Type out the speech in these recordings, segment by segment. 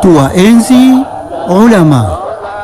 tuwaenzi ulama.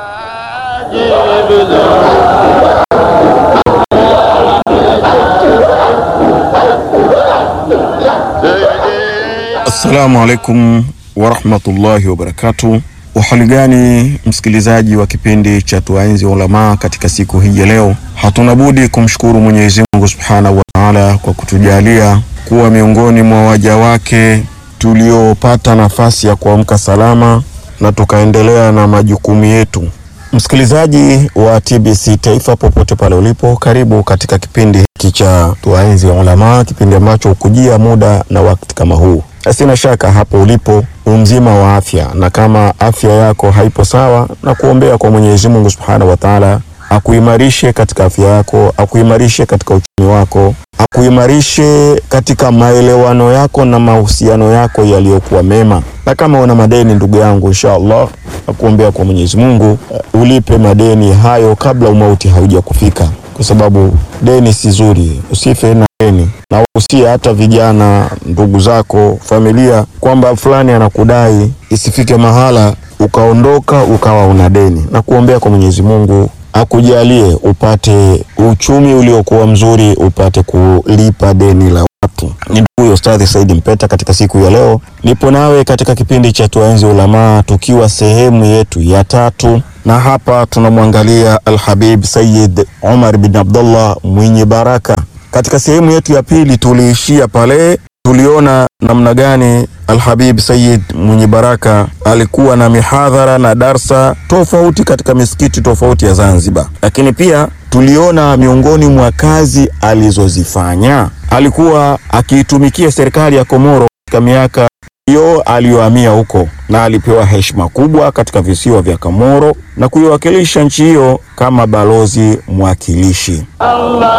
Assalamu alaikum warahmatullahi wabarakatu. Uhali gani msikilizaji wa kipindi cha tuwaenzi ulamaa katika siku hii ya leo, hatuna budi kumshukuru Mwenyezi Mungu subhanahu wa taala kwa kutujalia kuwa miongoni mwa waja wake tuliopata nafasi ya kuamka salama na tukaendelea na majukumu yetu. Msikilizaji wa TBC Taifa, popote pale ulipo, karibu katika kipindi hiki cha tuwaenzi ulamaa, kipindi ambacho hukujia muda na wakati kama huu. Sina shaka hapo ulipo umzima wa afya, na kama afya yako haipo sawa, na kuombea kwa Mwenyezi Mungu Subhanahu wa Ta'ala akuimarishe katika afya yako, akuimarishe katika uchumi wako, akuimarishe katika maelewano yako na mahusiano yako yaliyokuwa mema. Na kama una madeni ndugu yangu, insha Allah nakuombea kwa Mwenyezi Mungu uh, ulipe madeni hayo kabla umauti hauja kufika, kwa sababu deni si zuri, usife na deni na usia hata vijana ndugu zako familia kwamba fulani anakudai, isifike mahala ukaondoka ukawa una deni. Na kuombea kwa Mwenyezi Mungu akujalie upate uchumi uliokuwa mzuri, upate kulipa deni la watu. Ni huyo Ustadhi Saidi Mpeta. Katika siku ya leo nipo nawe katika kipindi cha Tuwaenzi Ulamaa, tukiwa sehemu yetu ya tatu, na hapa tunamwangalia Alhabib Sayyid Umar bin Abdullah mwenye baraka. Katika sehemu yetu ya pili tuliishia pale tuliona namna gani Alhabib Sayyid mwenye baraka alikuwa na mihadhara na darsa tofauti katika misikiti tofauti ya Zanzibar, lakini pia tuliona miongoni mwa kazi alizozifanya alikuwa akiitumikia serikali ya Komoro katika miaka hiyo aliyohamia huko, na alipewa heshima kubwa katika visiwa vya Komoro na kuiwakilisha nchi hiyo kama balozi mwakilishi. Allah